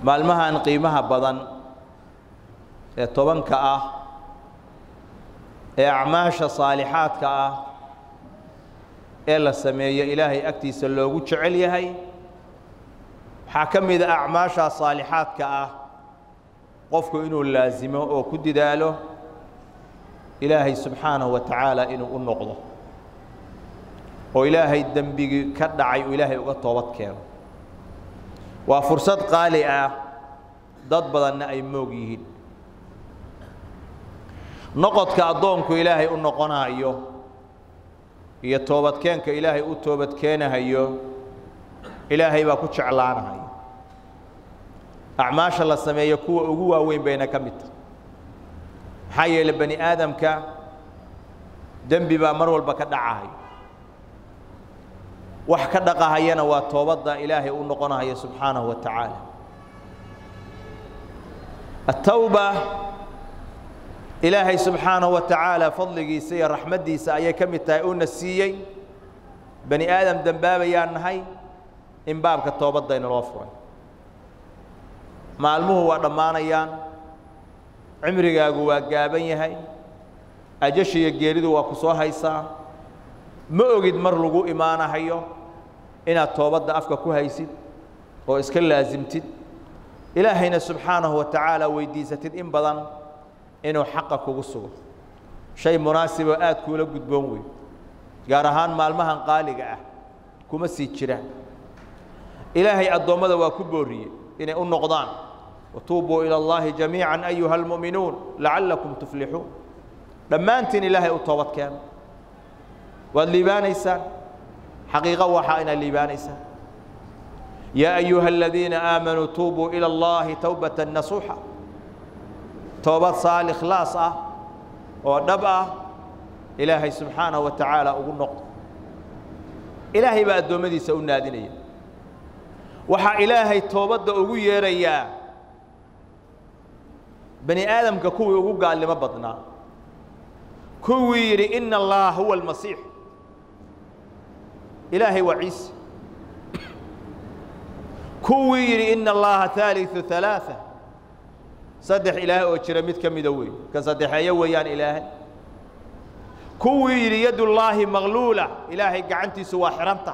maalmahan qiimaha badan ee tobanka ah ee acmaasha saalixaadka ah ee la sameeyo ilaahay agtiisa loogu jecel yahay waxaa ka mid a acmaashaa saalixaadka ah qofku inuu laasimo oo ku didaalo ilaahay subxaanahu wa tacaala inuu u noqdo oo ilaahay dembigii ka dhacay uu ilaahay uga toobad keeno waa fursad qaali ah dad badanna ay moog yihiin noqodka addoonku ilaahay u noqonayo iyo toobadkeenka ilaahay u toobadkeenahayo ilaahay baa ku jeclaanahayo acmaasha la sameeyo kuwa ugu waaweyn bayna ka mid tahay maxaa yeelay bani aadamka dembi baa mar walba ka dhacahayo wax ka dhaqahayana waa toobadda ilaahay u noqonahayo subxaanahu wa tacaala atawba ilaahay subxaanahu wa tacaala fadligiisa iyo raxmaddiisa ayay ka mid tahay uuna siiyey bani aadam dembaabayaan nahay in baabka toobadayna loo furay maalmuhu waa dhammaanayaan cimrigaagu waa gaaban yahay ajashiiyo geeridu waa ku soo haysaa ma ogid mar lagu imaanahayo inaad toobadda afka ku haysid oo iska laasimtid ilaahayna subxaanahu wa tacaala weydiisatid in badan inuu xaqa kugu sugo shay munaasiboo aad kuula gudboon wey gaar ahaan maalmahan qaaliga ah kuma sii jiraan ilaahay addoommada waa ku booriyey inay u noqdaan watuubuu ila اllahi jamiica ayuha almu'minuun lacallakum tuflixuun dhammaantiin ilaahay u toobad keeno waad liibaanaysaan xaqiiqo waxaa inaad liibaanaysaan yaa ayuha aladiina aamanuu tuubuu ila اllahi towbata nasuuxa toobad saal ikhlaas ah oo dhab ah ilaahay subxaanahu wa tacaala ugu noqdo ilaahay baa addoommadiisa u naadinaya waxaa ilaahay toobadda ugu yeerayaa bani aadamka kuwii ugu gaalnimo badnaa kuwii yidhi ina allaha huwa almasiix ilaahay waa ciise kuwii yidhi ina allaha haaliثu ثalaaثa saddex ilaah oo jira mid ka mida wey ka saddexeeyo weeyaan ilaahay kuwii yidhi yad ullaahi magluula ilaahay gacantiisu waa xihanta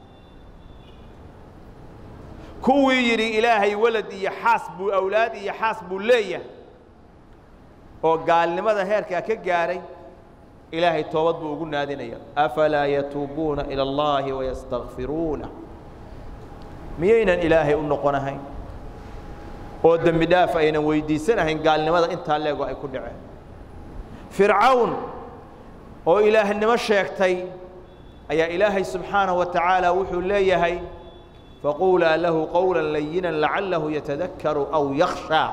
kuwii yidhi ilaahay walad iyo xaas buu awlaad iyo xaas buu leeyahay oo gaalnimada heerkaa ka gaahay ilaahay toobad buu ugu naadinaya afalaa yatuubuuna ilى اllahi wayastakfiruuna miyaynan ilaahay u noqonahayn oo dembi dhaaf aynan weydiisanahayn gaalnimada intaa leego ay ku dhaceen fircawn oo ilaahnimo sheegtay ayaa ilaahay subxaanaه wa tacaala wuxuu leeyahay faquulaa lahu qowla layina lacallahu yatadakaru aw yakhshaa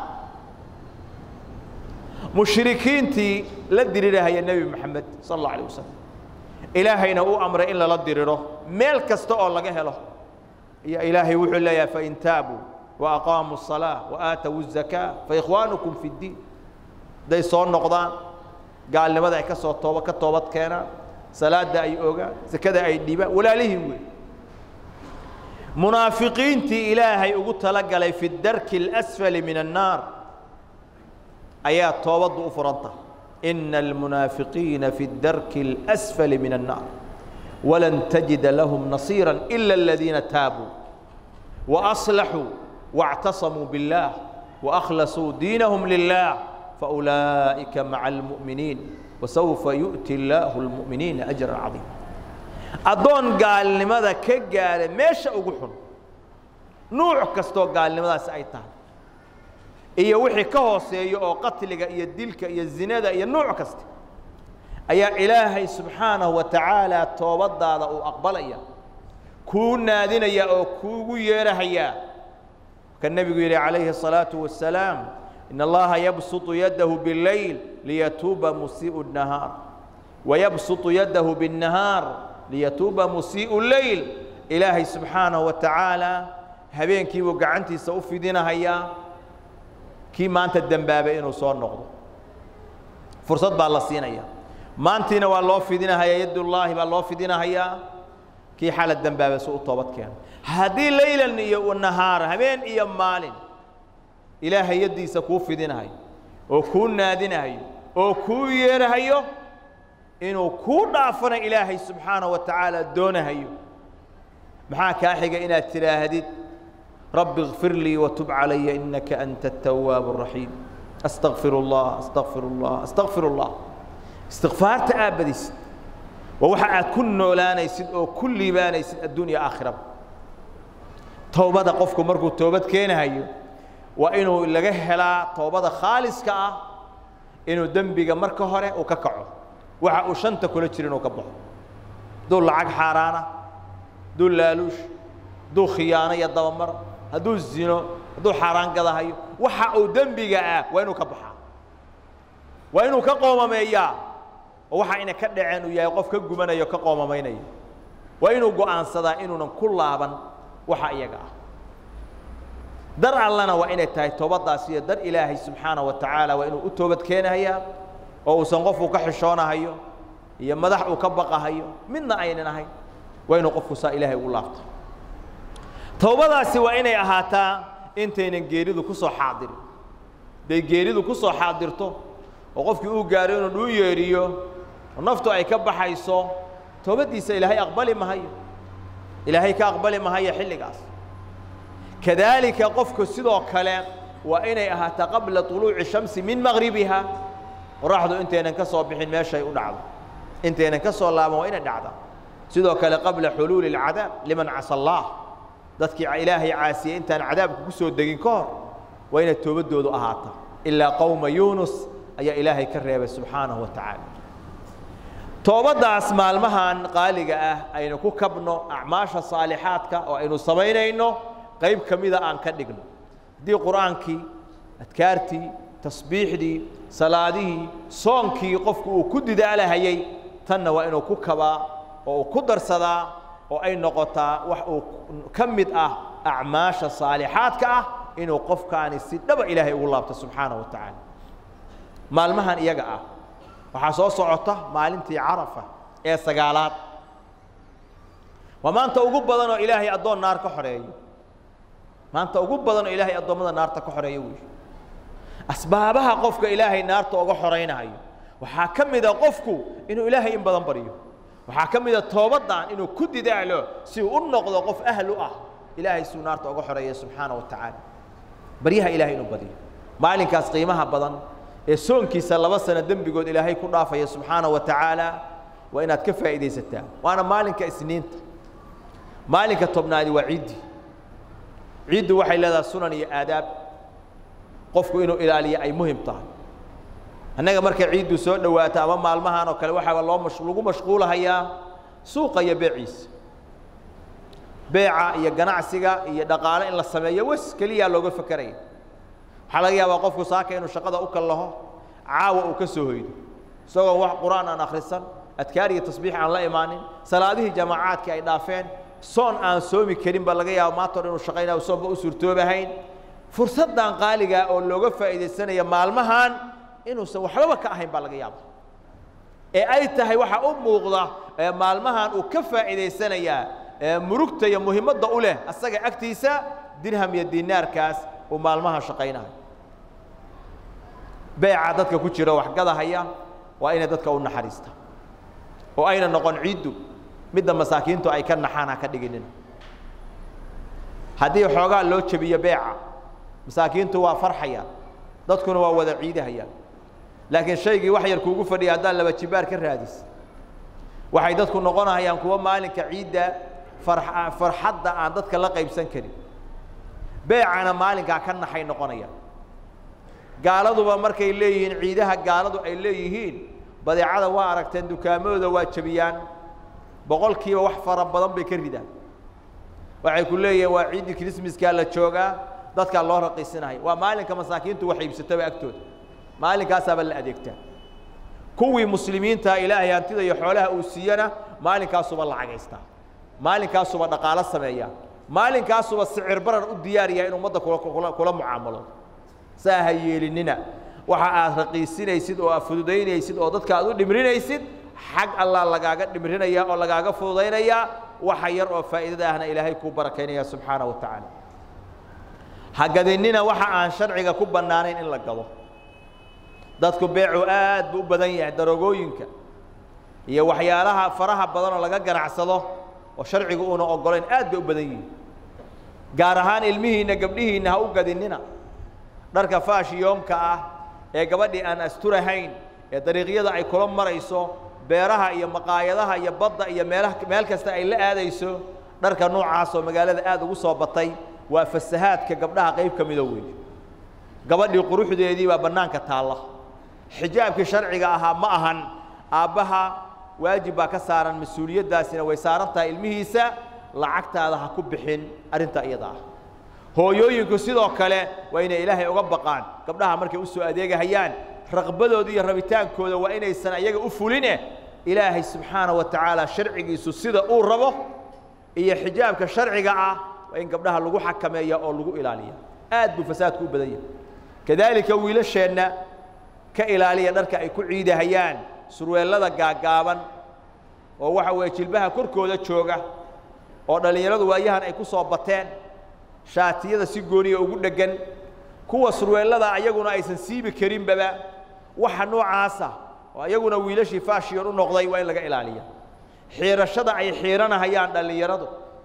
mushrikiintii la dirirahaya nebi moxamed sal اllau alيه wasalam ilaahayna uu amray in lala diriro meel kasta oo laga helo iyo ilaahay wuxuu leeyahay fain taabuu وأقاamوا الصلاة وآتوا الزكاة فإkhوaaنكم في الdiin hadday soo noqdaan gaalnimada ay ka soo toob ka toobad keenaan salaada ay ogaan sekada ay dhibaan walaalihiin wey munaafiqiintii ilaahay ugu talagalay fi الdarki الأsفل min الناar ayaa toobaddu u furanta إna الmunaafiqiina fi الdarki الأsفل min الناar وlan تجida lahm نaصيirا إلا الذiina taabuu وأصلحوا واعتصموا بالله وأخلصوا دينهم لله فأولئك مع المؤمنين وسوف يؤتي الله المؤمنين أجرا عظيما أدون قال لماذا كقال ميش أقول نوع كستو قال لماذا سأيتها iyo wixii ka hooseeyo oo qatliga iyo dilka iyo zinada iyo nooc kasta ayaa ilaahay subxaanahu wa tacaala toobadaada uu aqbalaya kuu naadinaya oo kuugu yeerahayaa ka nebigu yidhi calayhi الصalaaةu wasalaam in allaha yabsuطu yadahu biاleyl liyatuuba musiiءu الnahaar wayabsuطu yadahu biالnahaar liyatuuba musiiءu leyl ilaahay subxaanahu wa tacaala habeenkiibuu gacantiisa u fidinahayaa kii maanta dembaabay inuu soo noqdo fursad baa la siinaya maantiina waa loo fidinahayaa yadullaahi baa loo fidinahayaa kii xala dembaabay si u toobad keeno haddii laylan iyo nahaar habeen iyo maalin ilaahay yaddiisa kuu fidinahayo oo kuu naadinahayo oo kuu yeerahayo inuu kuu dhaafana ilaahay subxaanaه wa tacaala doonahayo maxaa kaa xiga inaad tidhaahdid rabbi اغfir lii وtub calaya inaka anta التawaab الraxiim astaqfir اllah astaqfir اllah astaqfir اllah istikfaarta aad badisid waa waxa aad ku noolaanaysid oo ku liibaanaysid addunya aakhiraba towbada qofku markuu toobad keenahayo waa inuu laga helaa toobada khaaliska ah inuu dembiga marka hore uu ka kaco waxa uu shanta kula jira inuu ka baxo hadduu lacag xaaraana hadduu laaluush hadduu khiyaano iyo dabamar hadduu zino hadduu xaaraan gadahayo waxa uu dembiga ah waa inuu ka baxaa waa inuu ka qoomameeyaa oo waxa ina ka dhaceen uu yahay qof ka gubanayo ka qoomamaynaya waa inuu go'aansadaa inuunan ku laaban waxa iyaga ah dar allana waa inay tahay toobaddaas iyo dar ilaahay subxaana wa tacaala waa inuu u toobad keenahayaa oo uusan qofku ka xishoonahayo iyo madax uu ka baqahayo midna aynan ahayn waa inuu qofku saa ilaahay ugu laabto towbadaasi waa inay ahaataa intaynan geeridu ku soo xaadirin hadday geeridu ku soo xaadirto oo qofkii uu gaaro inuu dhuu yeedhiyo oo naftu ay ka baxayso toobaddiisa ilaahay aqbali mahayo ilaahay ka aqbali mahayo xilligaas kadaalika qofku sidoo kale waa inay ahaataa qabla طuluuci shamsi min maqribiha qoraxdu intaynan ka soo bixin meeshay u dhacdo intaynan ka soo laaban waa inay dhacda sidoo kale qabla xuluuli اlcadaab liman casa allah dadkii ilaahay caasiyey intaan cadaabka ku soo degin ka hor waa inay toobadoodu ahaata ilaa qowma yunus ayaa ilaahay ka reebay subxaanahu wa tacaala toobaddaas maalmahan qaaliga ah aynu ku kabno acmaasha saalixaadka oo aynu samaynayno qayb ka mida aan ka dhigno haddii qur'aankii adkaartii tasbiixdii salaadihii soonkii qofku uu ku didaalahayey tanna waa inuu ku kabaa oo uu ku darsadaa oo ay noqotaa wax uu ka mid ah acmaasha saalixaadka ah inuu qofkaani si dhaba ilaahay ugu laabto subxaanaه wa tacaala maalmahan iyaga ah waxaa soo socota maalintii carafa ee sagaalaad waa maanta ugu badan oo ilaahay addoon naar ka xoreeyo maanta ugu badan oo ilaahay addoommada naarta ka xoreeyo wey asbaabaha qofka ilaahay naarta uga xoraynayo waxaa ka mida qofku inuu ilaahay in badan baryo waxaa ka mida toobaddan inuu ku didaalo si uu u noqdo qof ahl u ah ilaahay suu naarta uga xoreeya subxaana wa tacaala baryaha ilahay inuu badiyo maalinkaas qiimaha badan ee soonkiisa laba sano dembigood ilaahay ku dhaafaya subxaana wa tacaala waa inaad ka faa'iidaysataa waana maalinka isniinta maalinka tobnaadi waa ciiddi ciiddu waxay leedahay sunan iyo aadaab qofku inuu ilaaliyo ay muhim tahay annaga markay ciiddu soo dhowaato ama maalmahan oo kale waxaa loo mash lagu mashquulahayaa suuqa iyo beeciisa beeca iyo ganacsiga iyo dhaqaale in la sameeyo wes keliyaa looga fakeraya waxaa laga yaabaa qofku saaka inuu shaqada u kallaho caawa uu ka soo hoydo isagoo wax qur-aan aan akhrisan adkaar iyo tasbiix aan la imaanin salaadihii jamaacaadkii ay dhaafeen soon aan soomi karin baa laga yaaba maanta o dhan inuu shaqaynaya soonba u suurtoobahayn fursaddan qaaligaa oo looga faa'iidaysanaya maalmahan inuusan waxbaba ka ahayn baa laga yaaba ee ay tahay waxaa u muuqda ee maalmahan uu ka faa'iidaysanayaa ee murugta iyo muhiimadda u leh asaga agtiisa dirham iyo dinaarkaas uu maalmaha shaqaynayo beeca dadka ku jira waxgadahaya waa inay dadka u naxariista oo ayna noqon ciiddu midda masaakiintu ay ka naxaan ha ka dhiginina haddii xoogaa loo jebiyo beeca masaakiintu waa farxayaan dadkuna waa wada ciidahayaan laakiin shaygii wax yar kuugu fadhiya haddaan laba jibaar ka raadis waxay dadku noqonayaan kuwa maalinka ciidda far farxadda aan dadka la qaybsan karin beecana maalinkaa ka naxay noqonayaan gaaladuba markay leeyihiin ciidaha gaaladu ay leeyihiin badeecada waa aragteen dukaamadooda waa jebiyaan boqolkiiba wax fara badan bay ka ridaan waxay ku leeyihiin waa ciiddii krismaskaa la joogaa dadkaa loo raqiisinayo waa maalinka masaakiintu wax iibsataba agtooda maalinkaasaaba la adeegtaa kuwii muslimiinta ilaahay hantida iyo xoolaha uu siiyana maalinkaasuba lacagaystaa maalinkaasuba dhaqaalo sameeyaa maalinkaasuba sicir barar u diyaariyaa in ummadda kula kula mucaamalo saa ha yeelinina waxa aad raqiisinaysid oo aad fududaynaysid oo dadka aad u dhimrinaysid xag allah lagaaga dhimrinaya oo lagaaga fududaynaya waxa yar oo faa'iidada ahna ilaahay kuu barakaynaya subxaana wa tacaala ha gadinina waxa aan sharciga ku bannaanayn in la gado dadku beecu aad buu u badan yahay daroogooyinka iyo waxyaalaha faraha badan oo laga ganacsado oo sharcigu uuna oggolayn aad bay u badan yihiin gaar ahaan ilmihiinna gabdhihiinna ha u gadinina dharka faashiyoomka ah ee gabadhii aan asturahayn ee dariiqyada ay kula marayso beeraha iyo maqaayadaha iyo badda iyo meelaha meel kasta ay la aadayso dharka noocaasoo magaalada aad ugu soo batay waa fasahaadka gabdhaha qayb ka mida weeye gabadhii quruxdeedii baa bannaanka taalla xijaabkii sharciga ahaa ma ahan aabbaha waajib baa ka saaran mas-uuliyaddaasina way saaran tahay ilmihiisa lacagtaada ha ku bixin arrintaa iyada ah hooyooyinku sidoo kale waa inay ilaahay uga baqaan gabdhaha markay u soo adeegahayaan raqbadooda iyo rabitaankooda waa inaysan ayaga u fuline ilaahay subxaana wa tacaala sharcigiisu sida uu rabo iyo xijaabka sharciga ah waa in gabdhaha lagu xakameeya oo lagu ilaaliya aad buu fasaadku u badan yahay kadaalika wiilasheenna ka ilaaliya dharka ay ku ciidahayaan surweellada gaaggaaban oo waxa weeye jilbaha korkooda jooga oo dhallinyaradu waayahan ay ku soo bateen shaatiyada si gooniya ugu dheggan kuwa surweellada ayaguna aysan siibi karinbaba waxa noocaasa oo ayaguna wiilashii faashiyon u noqday waa in laga ilaaliya xiirashada ay xiiranahayaan dhallinyaradu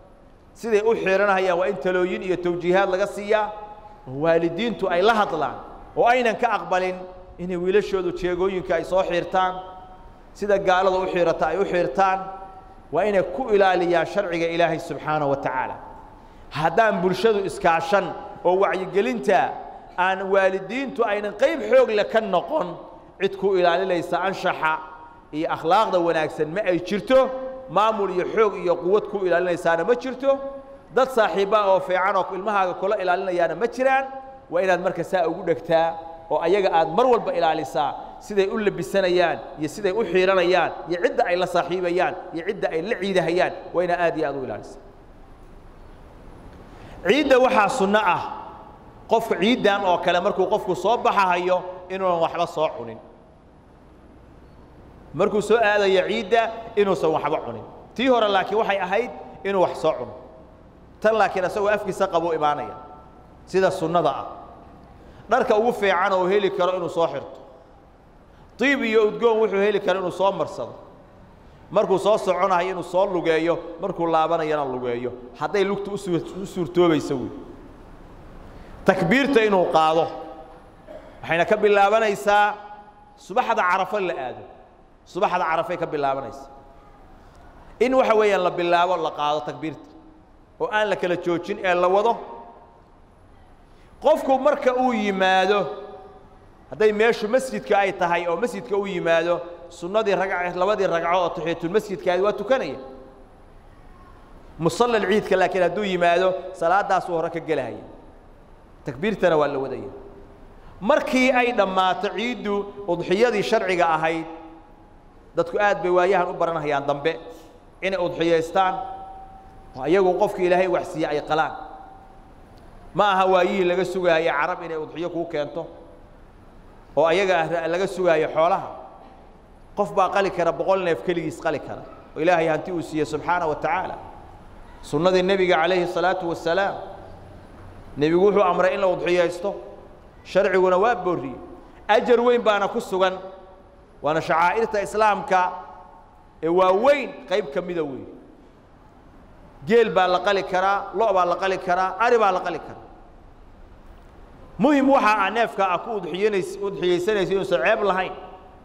siday u xiiranahayaan waa in talooyin iyo tawjiihaad laga siiyaa oo waalidiintu ay la hadlaan oo aynan ka aqbalin inay wiilashoodu jeegooyinka ay soo xiirtaan sida gaalada u xiirata ay u xiirtaan waa inay ku ilaaliyaan sharciga ilaahay subxaanaه wa tacaala haddaan bulshadu iskaashan oo wacyigelinta aan waalidiintu aynan qayb xoog le ka noqon cid ku ilaalinaysa anshaxa iyo akhlaaqda wanaagsan ma ay jirto maamul iyo xoog iyo quwad ku ilaalinaysaana ma jirto dad saaxiibbaa oo fiican oo ilmahaaga kula ilaalinayaana ma jiraan waa inaad marka saa ugu dhegtaa oo ayaga aad mar walba ilaalisaa siday u labisanayaan iyo siday u xiiranayaan iyo cidda ay la saaxiibayaan iyo cidda ay la ciidahayaan waa inaad aad iyo aad u ilaalisaa ciidda waxaa sunno ah qofka ciiddan oo kale markuu qofku soo baxahayo inuunan waxba soo cunin markuu soo aadayo ciidda inuusan waxba cunin tii hore laakiin waxay ahayd inuu wax soo cuno tan laakiin isagoo afkiisa qabuu imaanaya sida sunnada ah dharka ugu fiican oo heli karo inuu soo xirto diib iyo udgoon wuxuu heli karo inuu soo marsado markuu soo soconayo inuu soo lugeeyo markuu laabanayana lugeeyo hadday lugta u suurtoobayso wey takbiirta inuu qaado waxayna ka bilaabanaysaa subaxda carafo la aado subaxda carafay ka bilaabanaysaa in waxa weeyaan la bilaabo la qaado takbiirta oo aan la kala joojin ee la wado qofku marka uu yimaado hadday meeshu masjidka ay tahay oo masjidka uu yimaado sunnadii ragc labadii ragco oo taxiyatulmasjidkaadi waa tukanaya musalla ciidka laakiin hadduu yimaado salaadaasuu hore ka gelahaya takbiirtana waa la wadaya markii ay dhammaato ciiddu udxiyadii sharciga ahayd dadku aad bay waayahan u baranhayaan dambe inay udxiyaystaan oo iyagu qofkii ilaahay waxsiiye ay qalaan ma aha waayihii laga sugaayo carab inay udxiyo kuu keento oo ayaga laga sugaayo xoolaha qof baa qali kara boqol neef keligiis qali kara oo ilaahay hanti uu siiye subxaana wa tacaala sunnadii nebiga calayhi الsalaatu wasalaam nebigu wuxuu amray in la udxiyaysto sharciguna waa booriyey ajar weyn baana ku sugan waana shacaa'irta islaamka ee waa weyn qayb ka mida weyn geel baa la qali karaa lo' baa la qali karaa ari baa la qali karaa muhim waxa a neefka ah ku udxiyanays udxiyaysanaysa inuusan ceeb lahayn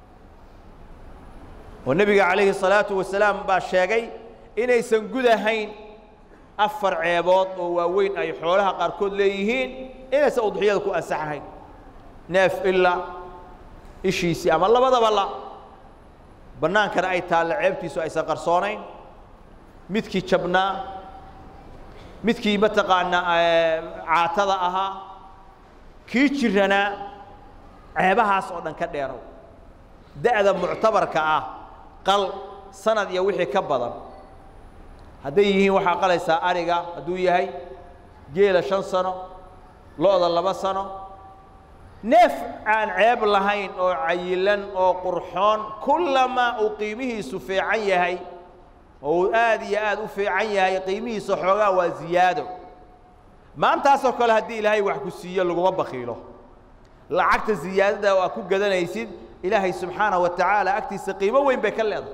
oo nebiga calayhi الsalaatu wasalaam baa sheegay inaysan gudahayn afar ceebood oo waaweyn ay xoolaha qaarkood leeyihiin inaysan udxiyada ku ansaxahayn neef ila ishiisii ama labadaba la bannaankana ay taalle ceebtiisu aysan qarsoonayn midkii jabnaa midkii mataqaanaa caatada ahaa kii jiranaa ceebahaas oo dhan ka dheerow da'da muctabarka ah qal sanad iyo wixii ka badan hadday yihiin waxaa qalaysaa ariga hadduu yahay geela shan sano lo-da laba sano neef aan ceeb lahayn oo cayilan oo qurxoon kullamaa uu qiimihiisu fiican yahay oo uu aad iyo aad u fiican yahay qiimihiisa xoogaa waa ziyaado maantaasoo kale haddii ilaahay wax ku siiyo laguma bakiilo lacagta siyaadada oo aad ku gadanaysid ilaahay subxaanaه wa tacaala agtiisa qiimo weyn bay ka leedahay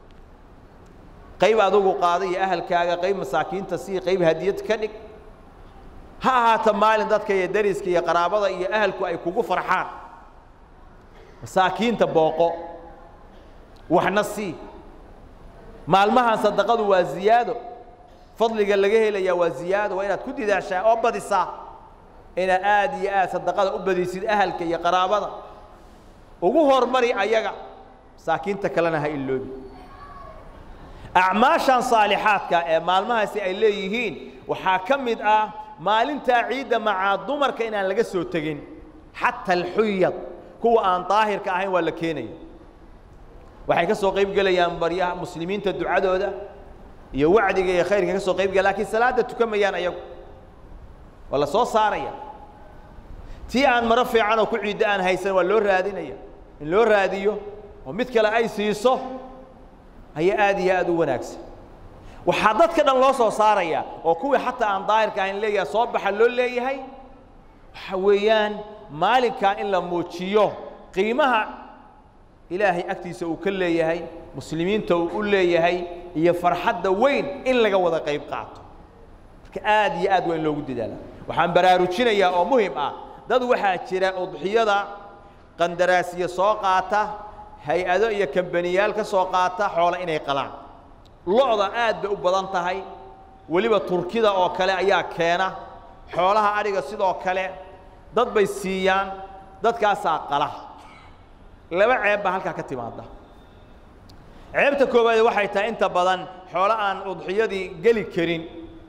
qayb adugu qaada iyo ahalkaaga qayb masaakiinta sii qayb hadiyad ka dhig ha ahaata maalin dadka iyo dariska iyo qaraabada iyo ahalku ay kugu farxaan masaakiinta booqo waxna sii maalmahan sadaqadu waa ziyaado fadliga laga helayaa waa ziyaado waa inaad ku didaashaa oo badisaa inaad aad iyo aad sadaqada u badisid ahalka iyo qaraabada ugu hormari ayaga masaakiinta kalena ha iloobi acmaashan saalixaadka ee maalmahaasi ay leeyihiin waxaa ka mid ah maalintaa ciidda macaa dumarka inaan laga soo tegin xata alxuyad kuwa aan daahirka ahayn waa la keenaya waxay ka soo qayb gelayaan baryaha muslimiinta ducadooda iyo wacdiga iyo khayrka ka soo qayb gela lakiin salaadda tukamayaan ayagu waa la soo saaraya tii aan maro fiican oo ku ciiddo aan haysan waa loo raadinaya in loo raadiyo oo mid kale ay siiso ayaa aad iyo aad u wanaagsan waxaa dadka dhan loo soo saaraya oo kuwii xataa aan daahirka ahayn leeyahay soo baxa loo leeyahay waxa weeyaan maalinkaa in la muujiyo qiimaha ilaahay agtiisa uu ka leeyahay muslimiinta uu u leeyahay iyo farxadda weyn in laga wada qayb qaato marka aad iyo aad waa in loogu dadaala waxaan baraarujinayaa oo muhim ah dad waxaa jira udxiyada qandaraasiya soo qaata hay-ado iyo kambaniyaal ka soo qaata xoolo inay qalaan lo-da aad bay u badan tahay weliba turkida oo kale ayaa keena xoolaha adhiga sidoo kale dad bay siiyaan dadkaasaa qala laba ceeb baa halkaa ka timaada ceebta koowaad waxay tahay inta badan xoolo aan udxiyadii geli karin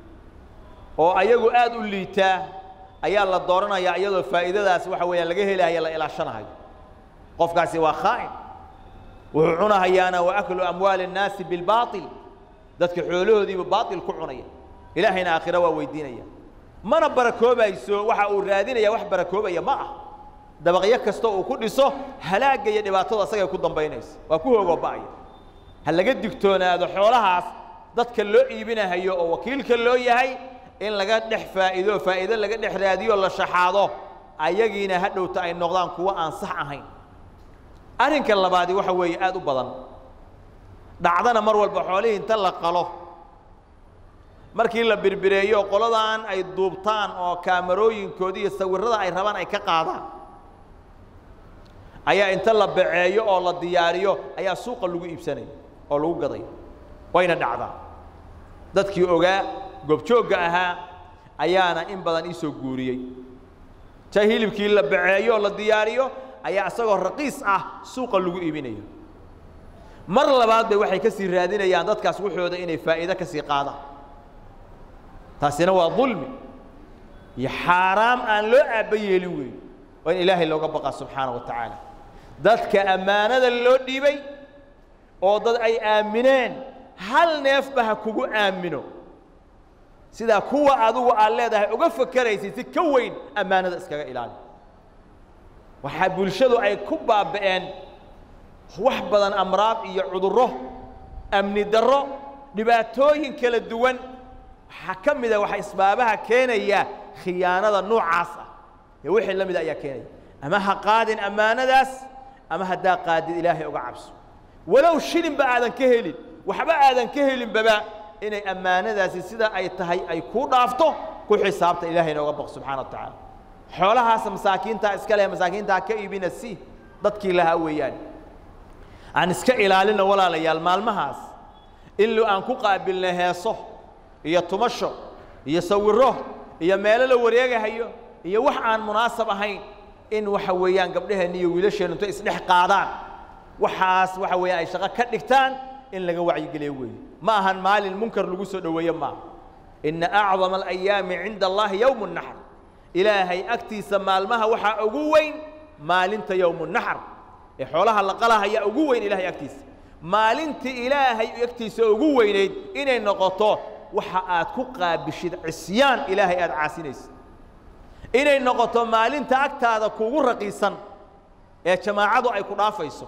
oo ayagu aad u liitaa ayaa la dooranayaa iyadoo faa'iidadaas waxa weeyaan laga helayo la ilaashanahayo qofkaasi waa khaa'in wuxuu cunahayaana wa aklu amwaali الnaasi biاlbaaطil dadka xoolahoodiiba baaطil ku cunaya ilaahayna aakhira waa weydiinaya mana barakoobayso waxa uu raadinaya wax barakoobaya ma ah dabaqyo kasta uu ku dhiso halaagga iyo dhibaatada asagay ku dambaynaysa waa ku hoogoba'aya ha laga digtoonaado xoolahaas dadka loo iibinahayo oo wakiilka loo yahay in laga dhex faa'iido faa'iido laga dhex raadiyo la shaxaado ayagiina ha dhowta ay noqdaan kuwo aan sax ahayn arrinka labaadi waxa weeye aad u badan dhacdana mar walba xoolihii inta la qalo markii la birbireeyo qoladan ay duubtaan oo kaamarooyinkoodi iyo sawirrada ay rabaan ay ka qaadaan ayaa inta la baceeyo oo la diyaariyo ayaa suuqa lagu iibsanaya oo lagu gadaya wayna dhacdaa dadkii ogaa goobjoogga ahaa ayaana in badan ii soo guuriyey ta hilibkii la baceeyo oo la diyaariyo ayaa isagoo raqiis ah suuqa lagu iibinayo mar labaad bay waxay ka sii raadinayaan dadkaas waxooda inay faa'iido ka sii qaadaan taasina waa dulmi iyo xaaraam aan loo aabba yeelin weeye waa in ilaahay looga baqaa subxaana wa tacaala dadka ammaanada loo dhiibay oo dad ay aamineen hal neefba ha kugu aamino sidaa kuwa adigu aad leedahay uga fakeraysid si ka weyn ammaanada iskaga ilaali waxaa bulshadu ay ku baaba'een wax badan amraad iyo cudurro amni darro dhibaatooyin kala duwan waxaa ka mida waxa isbaabaha keenaya khiyaanada noocaas ah iyo wixii la mida ayaa keenaya ama ha qaadin ammaanadaas ama haddaa qaadid ilaahay uga cabso walow shilinba aadan ka helin waxba aadan ka helinbaba inay ammaanadaasi sida ay tahay ay kuu dhaafto ku xisaabta ilaahayna uga baq subxana wa tacaala xoolahaas masaakiintaa iska leh masaakiintaa ka iibina si dadkii lahaa weeyaan aan iska ilaalino walaalayaal maalmahaas in aan ku qaabilna heeso iyo tumasho iyo sawiro iyo meelo la wareegahayo iyo wax aan munaasab ahayn in waxa weeyaan gabdhaheenna iyo wiilasheennu intay isdhex qaadaan waxaas waxa weeyaan ay shaqo ka dhigtaan in laga wacyigeliyo weeye ma ahan maalin munkar lagu soo dhoweeye maaha ina acdama alayaami cinda allahi yowmu naxr ilaahay agtiisa maalmaha waxaa ugu weyn maalinta yowmu naxr ee xoolaha la qalahayaa ugu weyn ilahay agtiisa maalintii ilaahay agtiisa ugu weynayd inay noqoto waxa aad ku qaabishid cisyaan ilaahay aad caasinaysid inay noqoto maalinta agtaada kugu raqiisan ee jamaacadu ay ku dhaafayso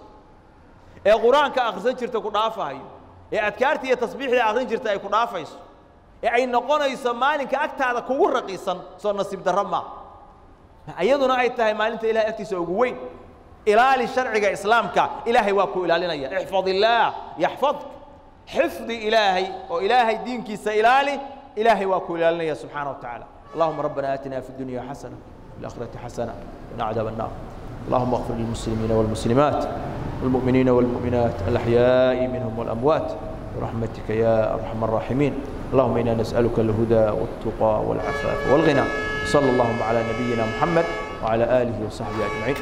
ee qur-aanka akhrisan jirta ku dhaafahayo ee adkaarta iyo tasbiixda akhrin jirta ay ku dhaafayso ee ay noqonayso maalinka agtaada kugu raqiisan soo nasiib darro maa iyaduna ay tahay maalinta ilahay agtiisa ugu weyn ilaali sharciga islaamka ilaahay waa ku ilaalinaya ixfad illaah yaxfadk xifdi ilaahay oo ilaahay diinkiisa ilaali ilaahay waa ku ilaalinaya subxaana wa tacaala اللهم ربنا آتنا في الدنيا حسنة وفي الآخرة حسنة وقنا عذاب النار اللهم اغفر للمسلمين والمسلمات والمؤمنين والمؤمنات الأحياء منهم والأموات برحمتك يا أرحم الراحمين اللهم إنا نسألك الهدى والتقى والعفاف والغنى صلى اللهم على نبينا محمد وعلى آله وصحبه أجمعين